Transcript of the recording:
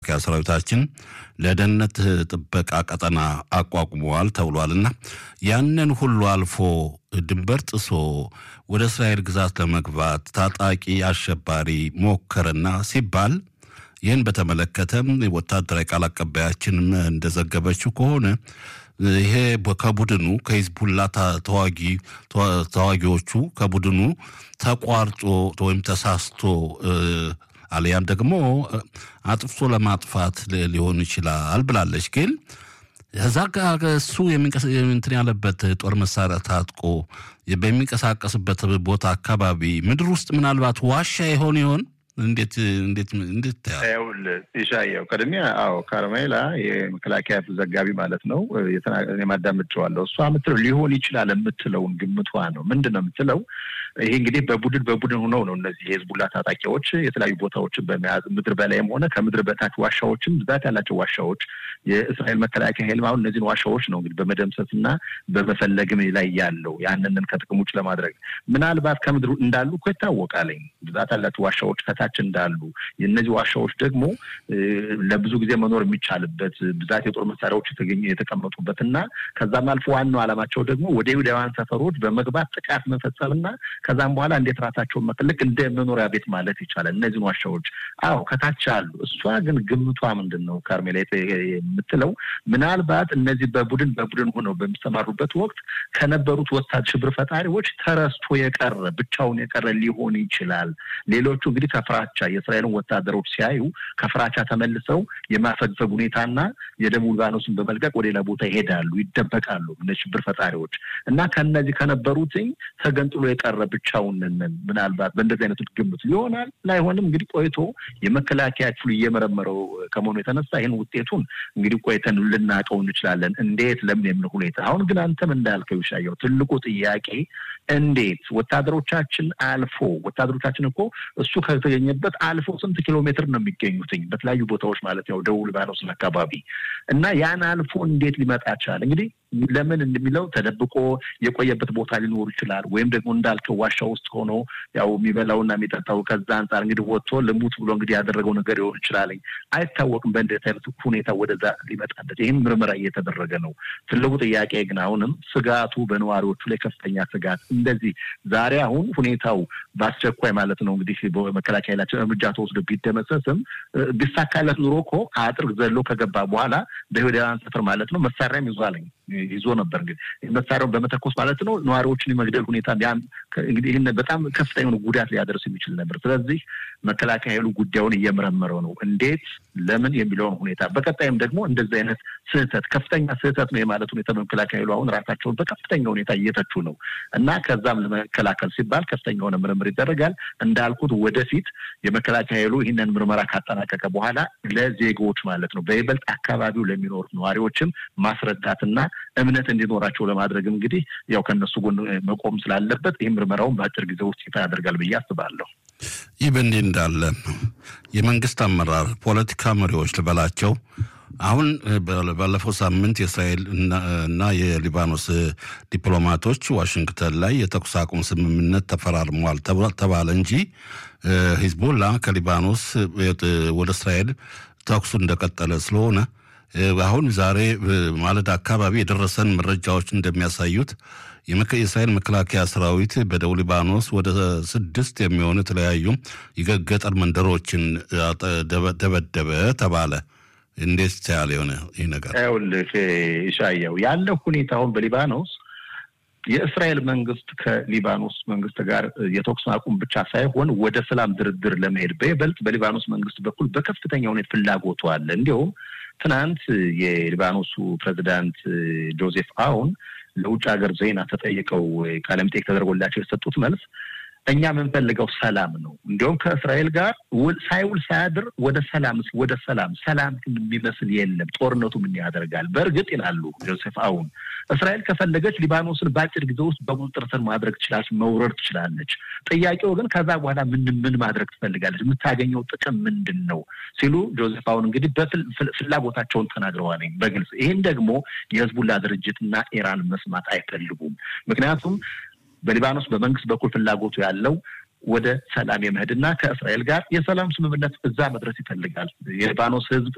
መከላከያ ሰራዊታችን ለደህንነት ጥበቃ ቀጠና አቋቁመዋል ተብሏልና ያንን ሁሉ አልፎ ድንበር ጥሶ ወደ እስራኤል ግዛት ለመግባት ታጣቂ አሸባሪ ሞከረና ሲባል ይህን በተመለከተም ወታደራዊ ቃል አቀባያችንም እንደዘገበችው ከሆነ ይሄ ከቡድኑ ከሂዝቡላ ተዋጊ ተዋጊዎቹ ከቡድኑ ተቋርጦ ወይም ተሳስቶ አሊያም ደግሞ አጥፍቶ ለማጥፋት ሊሆን ይችላል ብላለች። ግን እዛ ጋር እሱ እንትን ያለበት ጦር መሳሪያ ታጥቆ በሚንቀሳቀስበት ቦታ አካባቢ ምድር ውስጥ ምናልባት ዋሻ ይሆን ይሆን? እንዴት እንዴት እንዴት ታያው? ኢሻያው ቅድሚያ አዎ ካርሜላ የመከላከያ ዘጋቢ ማለት ነው የማዳምጨዋለሁ። እሷ የምትለው ሊሆን ይችላል የምትለውን ግምቷ ነው። ምንድን ነው የምትለው? ይሄ እንግዲህ በቡድን በቡድን ሆነው ነው እነዚህ የህዝቡላ ታጣቂዎች የተለያዩ ቦታዎችን በመያዝ ምድር በላይም ሆነ ከምድር በታች ዋሻዎችን ብዛት ያላቸው ዋሻዎች የእስራኤል መከላከያ ኃይል አሁን እነዚህን ዋሻዎች ነው እንግዲህ በመደምሰስ እና በመፈለግም ላይ ያለው ያንንን ከጥቅም ውጭ ለማድረግ ምናልባት ከምድሩ እንዳሉ እኮ ይታወቃለኝ ብዛት ያላቸው ዋሻዎች ከታች እንዳሉ የእነዚህ ዋሻዎች ደግሞ ለብዙ ጊዜ መኖር የሚቻልበት ብዛት የጦር መሳሪያዎች የተገኘ የተቀመጡበት እና ከዛም አልፎ ዋናው ዓላማቸው ደግሞ ወደ ይሁዳውያን ሰፈሮች በመግባት ጥቃት መፈጸም እና ከዛም በኋላ እንዴት ራሳቸውን መፈለግ እንደ መኖሪያ ቤት ማለት ይቻላል። እነዚህን ዋሻዎች አዎ ከታች አሉ። እሷ ግን ግምቷ ምንድን ነው ካርሜላ የምትለው ምናልባት እነዚህ በቡድን በቡድን ሆነው በሚሰማሩበት ወቅት ከነበሩት ወታደር ሽብር ፈጣሪዎች ተረስቶ የቀረ ብቻውን የቀረ ሊሆን ይችላል። ሌሎቹ እንግዲህ ከፍራቻ የእስራኤልን ወታደሮች ሲያዩ ከፍራቻ ተመልሰው የማፈግፈግ ሁኔታና የደቡብ ሊባኖስን በመልቀቅ ወደ ሌላ ቦታ ይሄዳሉ፣ ይደበቃሉ እነ ሽብር ፈጣሪዎች እና ከነዚህ ከነበሩትኝ ተገንጥሎ የቀረ ብቻውን ምናልባት በእንደዚህ አይነቱ ግምት ሊሆናል ላይሆንም እንግዲህ ቆይቶ የመከላከያ ክፍሉ እየመረመረው ከመሆኑ የተነሳ ይህን ውጤቱን እንግዲህ ቆይተን ልናውቀው እንችላለን። እንዴት ለምን የምን ሁኔታ አሁን ግን አንተም እንዳልከው ይሻየው ትልቁ ጥያቄ እንዴት ወታደሮቻችን አልፎ ወታደሮቻችን እኮ እሱ ከተገኘበት አልፎ ስንት ኪሎ ሜትር ነው የሚገኙትኝ በተለያዩ ቦታዎች ማለት ያው ደቡብ ሊባኖስን አካባቢ እና ያን አልፎ እንዴት ሊመጣ ቻለ? እንግዲህ ለምን እንደሚለው ተደብቆ የቆየበት ቦታ ሊኖሩ ይችላል። ወይም ደግሞ እንዳልከው ዋሻ ውስጥ ሆኖ ያው የሚበላውና የሚጠጣው ከዛ አንጻር እንግዲህ ወጥቶ ልሙት ብሎ እንግዲህ ያደረገው ነገር ሊሆን ይችላል። አይታወቅም። በእንደዚህ አይነት ሁኔታ ወደዛ ሊመጣለት ይህም ምርመራ እየተደረገ ነው። ትልቁ ጥያቄ ግን አሁንም ስጋቱ በነዋሪዎቹ ላይ ከፍተኛ ስጋት እንደዚህ ዛሬ አሁን ሁኔታው በአስቸኳይ ማለት ነው እንግዲህ በመከላከያ ኃይላችን እርምጃ ተወስዶ ቢደመሰስም ቢሳካለት ኑሮ እኮ አጥር ዘሎ ከገባ በኋላ በይሁዳውያን ሰፈር ማለት ነው መሳሪያም ይዟለኝ ይዞ ነበር እንግዲህ መሳሪያውን በመተኮስ ማለት ነው ነዋሪዎችን የመግደል ሁኔታ እንግዲህ ይህን በጣም ከፍተኛ የሆነ ጉዳት ሊያደርስ የሚችል ነበር። ስለዚህ መከላከያ ኃይሉ ጉዳዩን እየመረመረው ነው፣ እንዴት ለምን የሚለውን ሁኔታ በቀጣይም ደግሞ እንደዚህ አይነት ስህተት ከፍተኛ ስህተት ነው የማለት ሁኔታ በመከላከያ ኃይሉ አሁን ራሳቸውን በከፍተኛ ሁኔታ እየተቹ ነው እና ከዛም ለመከላከል ሲባል ከፍተኛ የሆነ ምርምር ይደረጋል። እንዳልኩት ወደፊት የመከላከያ ኃይሉ ይህንን ምርመራ ካጠናቀቀ በኋላ ለዜጎች ማለት ነው በይበልጥ አካባቢው ለሚኖሩት ነዋሪዎችም ማስረዳትና እምነት እንዲኖራቸው ለማድረግ እንግዲህ ያው ከእነሱ ጎን መቆም ስላለበት ይህ ምርመራውን በአጭር ጊዜ ውስጥ ይፋ ያደርጋል ብዬ አስባለሁ። ይህ በእንዲህ እንዳለ የመንግስት አመራር ፖለቲካ መሪዎች ልበላቸው አሁን ባለፈው ሳምንት የእስራኤል እና የሊባኖስ ዲፕሎማቶች ዋሽንግተን ላይ የተኩስ አቁም ስምምነት ተፈራርሟል ተባለ እንጂ ሂዝቦላ ከሊባኖስ ወደ እስራኤል ተኩሱ እንደቀጠለ ስለሆነ አሁን ዛሬ ማለዳ አካባቢ የደረሰን መረጃዎች እንደሚያሳዩት የእስራኤል መከላከያ ሰራዊት በደቡብ ሊባኖስ ወደ ስድስት የሚሆኑ የተለያዩ የገጠር መንደሮችን ደበደበ ተባለ። እንዴት ያለ የሆነ ይህ ነገር ይኸውልህ ኢሻያው ያለው ሁኔታ አሁን በሊባኖስ የእስራኤል መንግስት ከሊባኖስ መንግስት ጋር የተኩስ አቁም ብቻ ሳይሆን ወደ ሰላም ድርድር ለመሄድ በይበልጥ በሊባኖስ መንግስት በኩል በከፍተኛ ሁኔታ ፍላጎቱ አለ። እንዲሁም ትናንት የሊባኖሱ ፕሬዚዳንት ጆዜፍ አውን ለውጭ ሀገር ዜና ተጠይቀው ቃለ መጠይቅ ተደርጎላቸው የሰጡት መልስ እኛ የምንፈልገው ሰላም ነው። እንዲሁም ከእስራኤል ጋር ሳይውል ሳያድር ወደ ሰላም ወደ ሰላም ሰላም የሚመስል የለም። ጦርነቱ ምን ያደርጋል? በእርግጥ ይላሉ ጆሴፍ አውን እስራኤል ከፈለገች ሊባኖስን በአጭር ጊዜ ውስጥ በቁጥጥር ስር ማድረግ ትችላለች፣ መውረር ትችላለች። ጥያቄው ግን ከዛ በኋላ ምን ምን ማድረግ ትፈልጋለች? የምታገኘው ጥቅም ምንድን ነው? ሲሉ ጆዜፍ አውን እንግዲህ ፍላጎታቸውን ተናግረዋል በግልጽ። ይህን ደግሞ የህዝቡላ ድርጅትና ኢራን መስማት አይፈልጉም። ምክንያቱም በሊባኖስ በመንግስት በኩል ፍላጎቱ ያለው ወደ ሰላም የመሄድና ከእስራኤል ጋር የሰላም ስምምነት እዛ መድረስ ይፈልጋል። የሊባኖስ ህዝብ